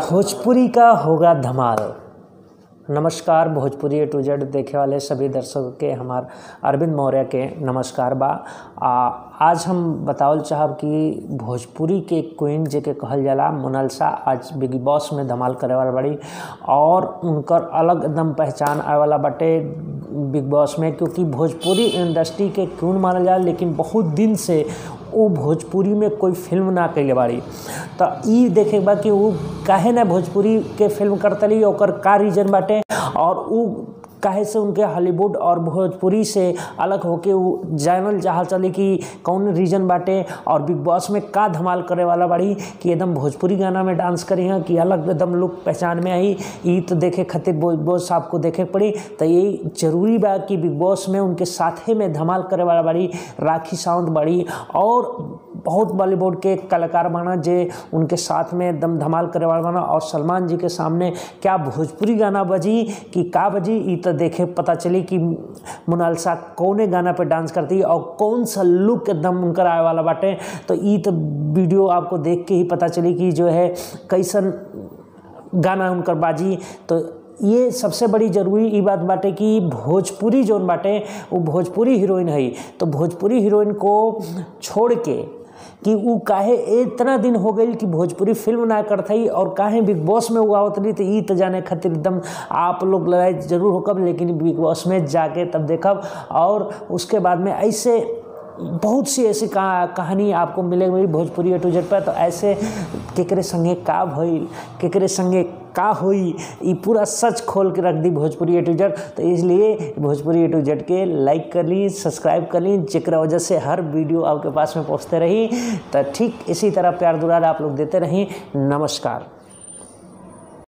भोजपुरी का होगा धमाल नमस्कार भोजपुरी ए टू जेड देखे वाले सभी दर्शकों के हमार अरविंद मौर्य के नमस्कार बा आ, आज हम बतावल चाहब कि भोजपुरी के क्वीन जेके कहल जाला मोनालिसा आज बिग बॉस में धमाल करे वाला बड़ी और उनकर अलग एकदम पहचान आए वाला बाटे बिग बॉस में क्योंकि भोजपुरी इंडस्ट्री के क्वीन मानल जाला लेकिन बहुत दिन से वो भोजपुरी में कोई फिल्म ना कैले बाड़ी तो ई देखे बा कि वो काहे ना भोजपुरी के फिल्म करतली ओकर का रीजन बाटे और उ काहे से उनके हॉलीवुड और भोजपुरी से अलग होके वो जानल चाहल चली कि कौन रीजन बाटे और बिग बॉस में का धमाल करे वाला बाड़ी कि एकदम भोजपुरी गाना में डांस करी हैं कि अलग एकदम लुक पहचान में आई ई तो देखे खातिर बिग बॉस आपको देखे के पड़ी तो ये जरूरी बा कि बिग बॉस में उनके साथे में धमाल करे वाला बाड़ी राखी सावंत बाड़ी और बहुत बॉलीवुड के कलाकार बना जे उनके साथ में एकदम धमाल करे वाला बना और सलमान जी के सामने क्या भोजपुरी गाना बजी कि का बजी ई तो देखे पता चली कि मोनालिसा कौने गाना पे डांस करती है और कौन सा लुक एकदम उनकर आए वाला बाटे तो ई तो वीडियो आपको देख के ही पता चली कि जो है कैसन गाना उनकर बाजी तो ये सबसे बड़ी जरूरी ई बात बाटे कि भोजपुरी जोन बाटे वो भोजपुरी हीरोइन है तो भोजपुरी हीरोइन को छोड़ के कि उ काहे इतना दिन हो गई कि भोजपुरी फिल्म ना करतई और काहे बिग बॉस में उगावत रही तो ई तो जाने खातिर एकदम आप लोग लड़ाई जरूर होकब लेकिन बिग बॉस में जाके तब देखब और उसके बाद में ऐसे बहुत सी ऐसी कहा, कहानी आपको मिलेगी भोजपुरी ए टू जेड पर तो ऐसे केकरे संगे का भइल केकरे संगे का होई ये पूरा सच खोल के रख दी भोजपुरी ए टू जेड तो इसलिए भोजपुरी ए टू जेड के लाइक कर ली सब्सक्राइब कर ली जेकरा वजह से हर वीडियो आपके पास में पहुँचते रही तो ठीक इसी तरह प्यार दुलार आप लोग देते रही नमस्कार